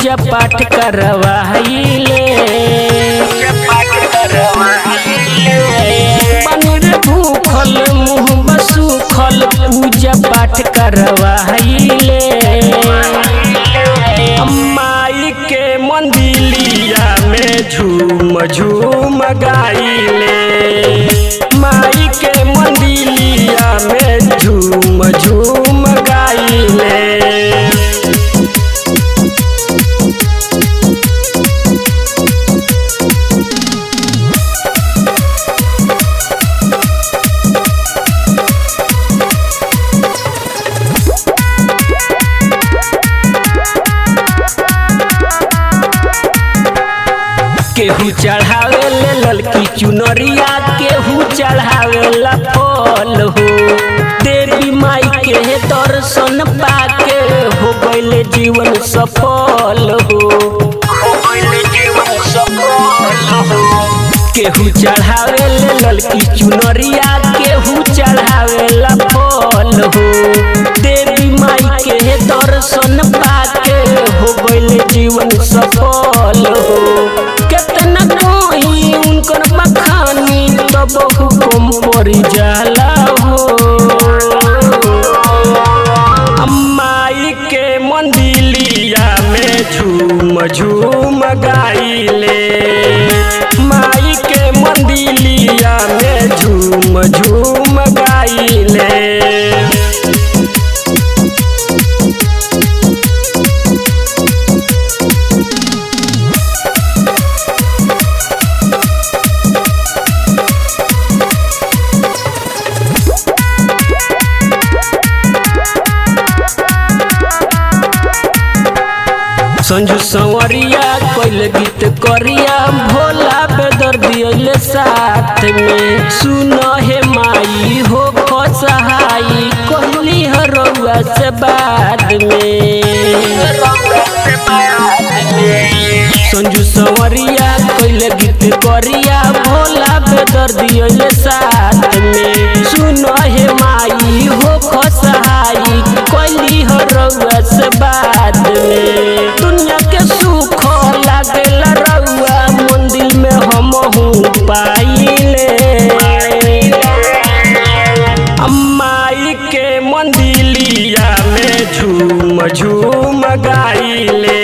पूजा पाठ करवाइले बनी रे भूखल मुँह बसूखल पूजा पाठ करवाइले माई के मंदिलिया में झूम झूम गाइले माई के मंदिलिया में झूम झूम गाइले केहू चढ़ावे ले ललकी चुनरिया केहू चढ़ावे ला फल हो देवी माई के दर्शन पाके हो गइले जीवन सफल हो केहू चढ़ावे ले ललकी चुनरिया केहू चढ़ावे ला फल हो देवी माई के दर्शन पाके हो गइले जीवन सफल हो केतना कोई उनकर बखानी तब हुकुम पड़ी जाला हो माई के मंदिलिया में झूम झूम गाइले माई के मंदिलिया में झूम झूम गाइले संजू संवरिया कोइल गीत करिया भोला बेदर दियले साथ में सुन हे माई हो सहाई कहली हरौआ से बाद में संजू संवरिया कोइल गीत करिया भोला बेदर दियले साथ में सुन हे माई हो सहाई कहली हरौआ से बाद में दुनिया के सुख लागेला रउआ मंदिर में हम पाइले माई के मंदिलिया में झूम झूम गाइले